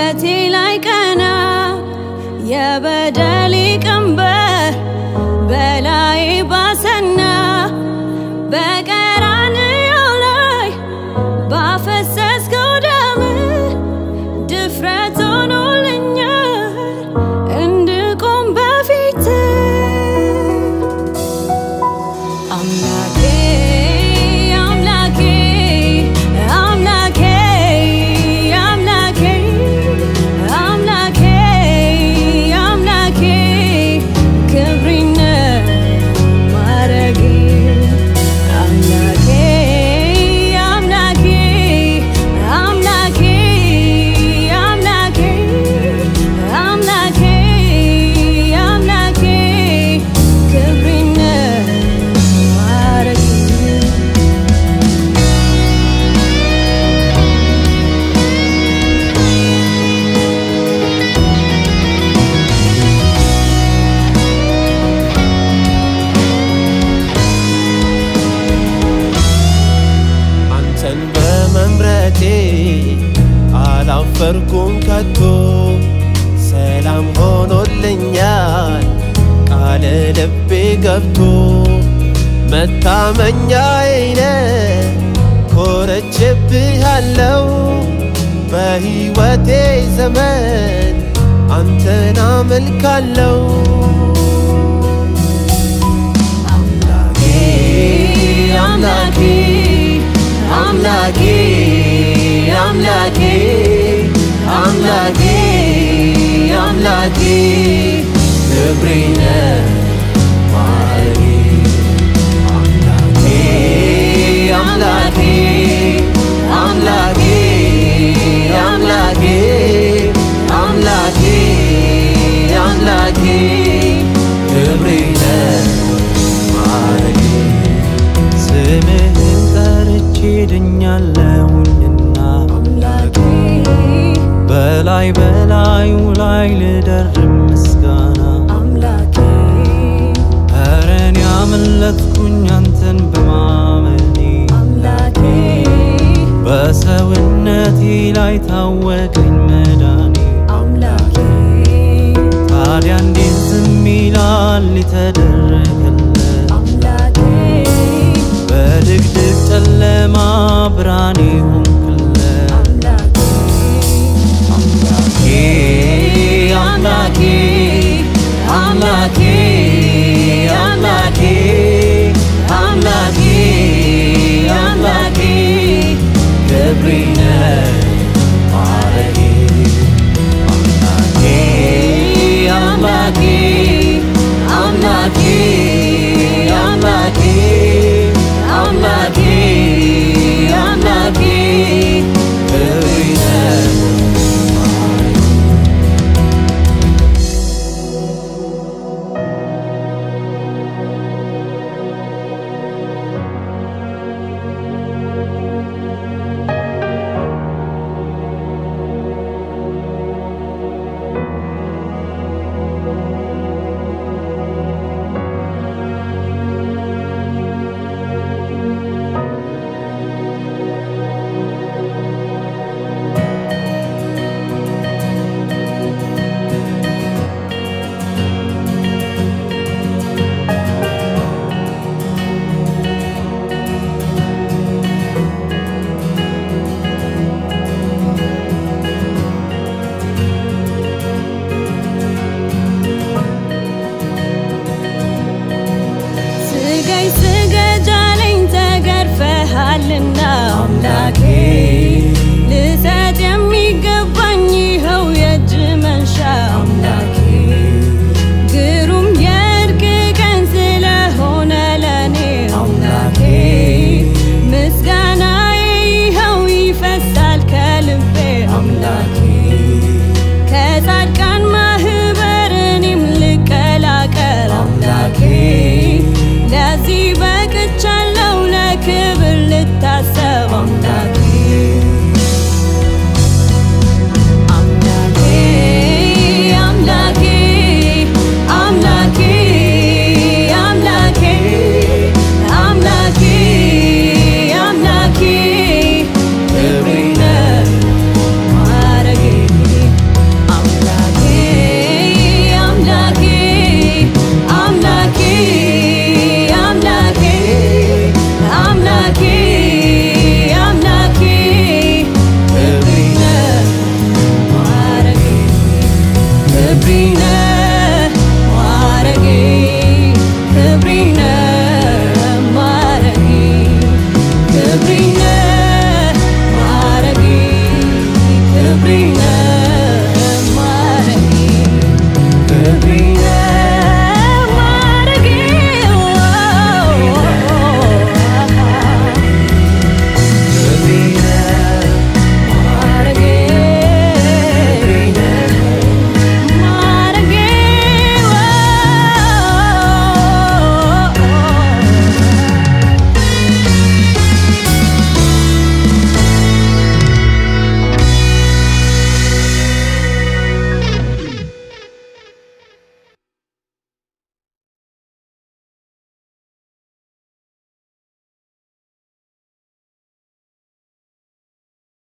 አንገቴ ላይ ቀና የበደሌ ቀንበር በላዬ ባሰና በቀራንዮ ላይ ባፈሰስከው ደም ድፍረት ሆኖልኛል እንድቆም በፊት አምላኬ አምላኬ አምላኬ አምላኬ አምላኬ አምላኬ ክብሪነ ማረጌ አምላኬ አምላኬ አምላኬ አምላኬ አምላኬ አምላኬ ክብሪነ ማረጌ አንተን በመምረጤ አላፈርኩም ከቶ ሰላም ሆኖልኛል ቃል ልቤ ገብቶ መታመኛዬነ ኮረችብሃለው በሕይወቴ ዘመን አንተን አመልካለው አምላኬ አምላኬ አምላኬ አምላኬ አምላኬ አምላኬ ክብሬነ ማረጌ አምላኬ አምላኬ አምላኬ አምላኬ አምላኬ አምላኬ ክብሬነ ማረጌ ስምህን ጠርቼ ድኛለሁኝና አምላኬ በላይ በላዩ ላይ ልደርብ ምስጋና አምላኬ እረን ያመለጥኩኝ አንተን በማመኔ አምላኬ በሰውነቴ ላይ ታወቀኝ መዳኔ አምላኬ ታዲያ እንዴት ዝም ይላል የተደረገለት አምላኬ በድቅድቅ ጨለማ ብርሃኔ ሆንክለት አምላኬ አምላኬ አምላኬ አምላኬ አምላኬ አምላኬ ክብሬነ ማረጌ አምላኬ አምላኬ አምላኬ አምላኬ አምላኬ አምላኬ ክብሬነ ስገኝ ስገጃለኝ ተገርፈሃልና አምላኬ ልሰጥ የሚገባኝ ይኸው የእጅ መንሻ አምላኬ ግሩም የእርቅ ቀን ስለሆነ ለኔ አምላኬ ምስጋናዬ ይኸው ይፈሳል ከልቤ አምላኬ ከጻድቃን ማህበር እኔም ልቀላቀል አምላኬ ለዚህ በቅቻለሁ ለክብር ልታሰብ አምላኬ ክብሪነ ማረጌ ክብሪነ ማረጌ ክብሪነ ማረጌ ክብሪነ